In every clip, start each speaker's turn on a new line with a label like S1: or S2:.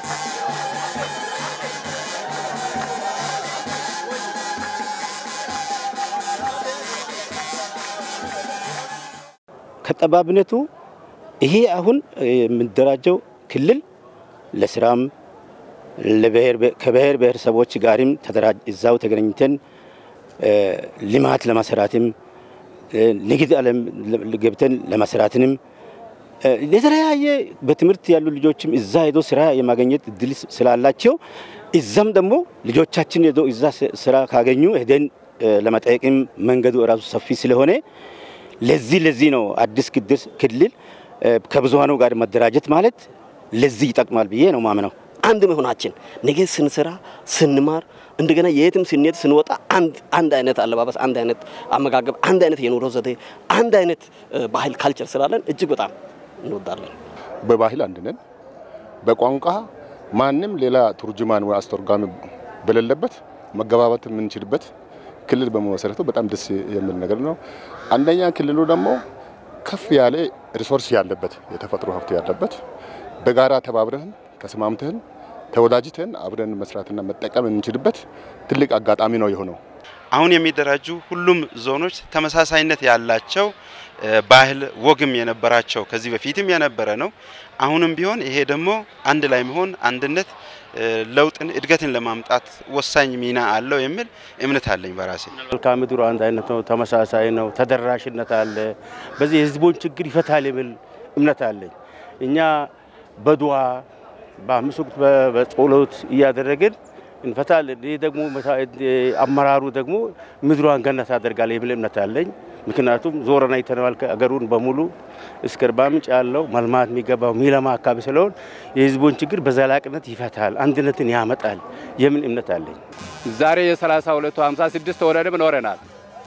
S1: ከጠባብነቱ ይሄ አሁን የምደራጀው ክልል ለስራም ከብሔር ብሔረሰቦች ጋርም እዛው ተገናኝተን ልማት ለማሰራትም ንግድ ዓለም ገብተን ለመስራትንም የተለያየ በትምህርት ያሉ ልጆችም እዛ ሄዶ ስራ የማግኘት እድል ስላላቸው እዛም ደግሞ ልጆቻችን ሄዶ እዛ ስራ ካገኙ ሄደን ለመጠየቅም መንገዱ እራሱ ሰፊ ስለሆነ ለዚህ ለዚህ ነው አዲስ ቅዱስ ክልል ከብዙሃኑ ጋር መደራጀት ማለት ለዚህ ይጠቅማል ብዬ ነው ማምነው።
S2: አንድ መሆናችን ነገ ስንሰራ ስንማር እንደገና የትም ስንሄድ ስንወጣ አንድ አይነት አለባበስ፣ አንድ አይነት አመጋገብ፣ አንድ አይነት የኑሮ ዘዴ፣ አንድ አይነት ባህል ካልቸር ስላለን እጅግ በጣም እንወዳለን።
S3: በባህል አንድ ነን። በቋንቋ ማንም ሌላ ቱርጅማን ወይ አስተርጓሚ በሌለበት መገባባት የምንችልበት ክልል በመመሰረቱ በጣም ደስ የሚል ነገር ነው። አንደኛ ክልሉ ደግሞ ከፍ ያለ ሪሶርስ ያለበት የተፈጥሮ ሀብት ያለበት በጋራ ተባብረን ተስማምተን ተወዳጅተን አብረን መስራትና መጠቀም የምንችልበት ትልቅ አጋጣሚ ነው የሆነው።
S4: አሁን የሚደራጁ ሁሉም ዞኖች ተመሳሳይነት ያላቸው ባህል ወግም የነበራቸው ከዚህ በፊትም የነበረ ነው። አሁንም ቢሆን ይሄ ደግሞ አንድ ላይ መሆን አንድነት ለውጥን እድገትን ለማምጣት ወሳኝ ሚና አለው የሚል እምነት አለኝ በራሴ።
S1: መልክዓ ምድሩ አንድ አይነት ነው፣ ተመሳሳይ ነው፣ ተደራሽነት አለ። በዚህ የህዝቦን ችግር ይፈታል የሚል እምነት አለኝ። እኛ በዱዓ በአምስት ወቅት በጸሎት እያደረግን እንፈታለን። ይህ ደግሞ አመራሩ ደግሞ ምድሯን ገነት ያደርጋል የሚል እምነት አለኝ። ምክንያቱም ዞረን አይተነዋል። አገሩን በሙሉ እስከ አርባ ምንጭ ያለው መልማት የሚገባው ሚለማ አካባቢ ስለሆን የህዝቡን ችግር በዘላቂነት ይፈታል፣ አንድነትን ያመጣል የሚል እምነት አለኝ።
S5: ዛሬ የሰላሳ ሁለቱ ሀምሳ ስድስት ተወረድም ኖረናል።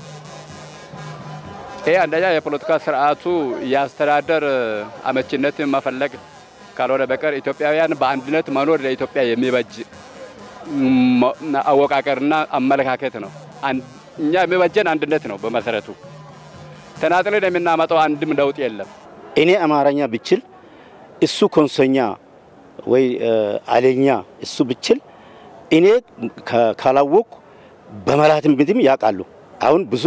S5: ይህ አንደኛ የፖለቲካ ስርዓቱ የአስተዳደር አመችነትን መፈለግ ካልሆነ በቀር ኢትዮጵያውያን በአንድነት መኖር ለኢትዮጵያ የሚበጅ አወቃቀርና አመለካከት ነው። እኛ የሚበጀን አንድነት ነው። በመሰረቱ ተናጥለን የምናመጣው አንድም ለውጥ የለም።
S1: እኔ አማርኛ ብችል እሱ ኮንሶኛ ወይ አሌኛ እሱ ብችል እኔ ካላወቅኩ በመላትም ብትም ያውቃሉ። አሁን ብዙ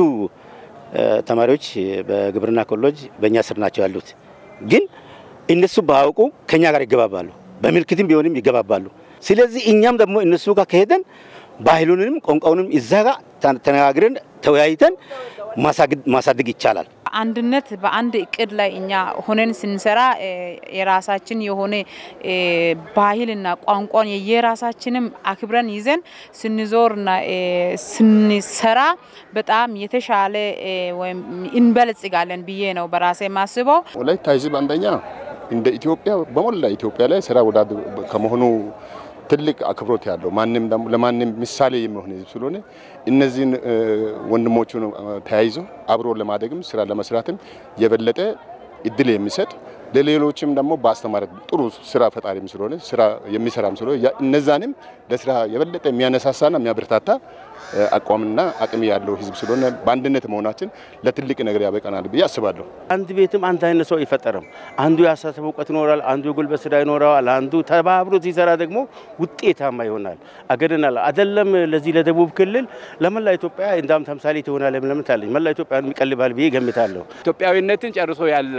S1: ተማሪዎች በግብርና ኮሌጅ በእኛ ስር ናቸው ያሉት ግን እነሱ ባያውቁ ከኛ ጋር ይገባባሉ፣ በምልክትም ቢሆንም ይገባባሉ። ስለዚህ እኛም ደግሞ እነሱ ጋር ከሄደን ባህሉንም ቋንቋውንም እዛ ጋር ተነጋግረን ተወያይተን ማሳደግ ይቻላል።
S6: አንድነት በአንድ እቅድ ላይ እኛ ሆነን ስንሰራ የራሳችን የሆነ ባህልና ቋንቋን የየራሳችንም አክብረን ይዘን ስንዞርና ስንሰራ በጣም የተሻለ ወይም እንበለጽጋለን ብዬ ነው በራሴ ማስበው።
S3: ወላይታ ሕዝብ አንደኛ እንደ ኢትዮጵያ በሞላ ኢትዮጵያ ላይ ስራ ወዳድ ከመሆኑ ትልቅ አክብሮት ያለው ማንም ደግሞ ለማንም ምሳሌ የሚሆን ህዝብ ስለሆነ እነዚህን ወንድሞቹን ተያይዞ አብሮ ለማደግም ስራ ለመስራትም የበለጠ እድል የሚሰጥ ለሌሎችም ደግሞ በአስተማሪ ጥሩ ስራ ፈጣሪም ስለሆነ ስራ የሚሰራም ስለሆነ እነዛንም ለስራ የበለጠ የሚያነሳሳና የሚያበረታታ አቋምና አቅም ያለው ህዝብ ስለሆነ በአንድነት መሆናችን ለትልቅ ነገር ያበቃናል ብዬ አስባለሁ።
S1: አንድ ቤትም አንድ አይነት ሰው አይፈጠርም። አንዱ የአስተሳሰብ እውቀት ይኖራል፣ አንዱ የጉልበት ስራ ይኖረዋል፣ አንዱ ተባብሮ ሲሰራ ደግሞ ውጤታማ ይሆናል። አገድናል አይደለም ለዚህ ለደቡብ ክልል ለመላ ኢትዮጵያ እንዳም ተምሳሌት ይሆናል የምለምት አለኝ። መላ ኢትዮጵያን ይቀልባል ብዬ ገምታለሁ።
S5: ኢትዮጵያዊነትን ጨርሶ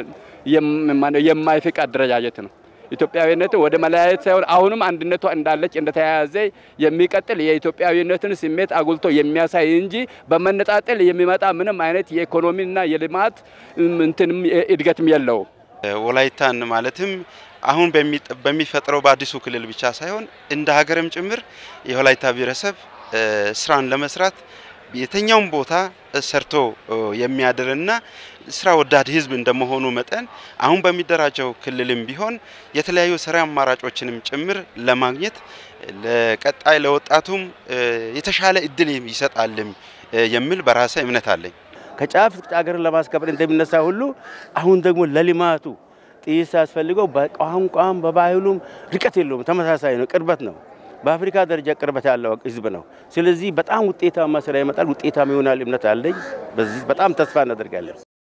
S5: የማይፍቅ አደረጃጀት ነው። ኢትዮጵያዊነትን ወደ መለያየት ሳይሆን አሁንም አንድነቷ እንዳለች እንደተያያዘ የሚቀጥል የኢትዮጵያዊነትን ስሜት አጉልቶ የሚያሳይ እንጂ በመነጣጠል የሚመጣ ምንም አይነት የኢኮኖሚና የልማት እንትንም እድገትም የለውም።
S4: ወላይታን ማለትም አሁን በሚፈጥረው በአዲሱ ክልል ብቻ ሳይሆን እንደ ሀገርም ጭምር የወላይታ ብሔረሰብ ስራን ለመስራት የትኛውም ቦታ ሰርቶ የሚያድርና ስራ ወዳድ ህዝብ እንደመሆኑ መጠን አሁን በሚደራጀው ክልልም ቢሆን የተለያዩ ስራ አማራጮችንም ጭምር ለማግኘት ለቀጣይ ለወጣቱም የተሻለ እድል ይሰጣልም የሚል በራሴ እምነት አለኝ።
S1: ከጫፍ ሀገርን ለማስከበር እንደሚነሳ ሁሉ አሁን ደግሞ ለልማቱ ጥይት ሳያስፈልገው በቋንቋም በባህሉም ርቀት የለውም፣ ተመሳሳይ ነው፣ ቅርበት ነው። በአፍሪካ ደረጃ ቅርበት ያለው ህዝብ ነው። ስለዚህ በጣም ውጤታማ ስራ ይመጣል፣ ውጤታማ ይሆናል እምነት አለኝ። በዚህ በጣም ተስፋ እናደርጋለን።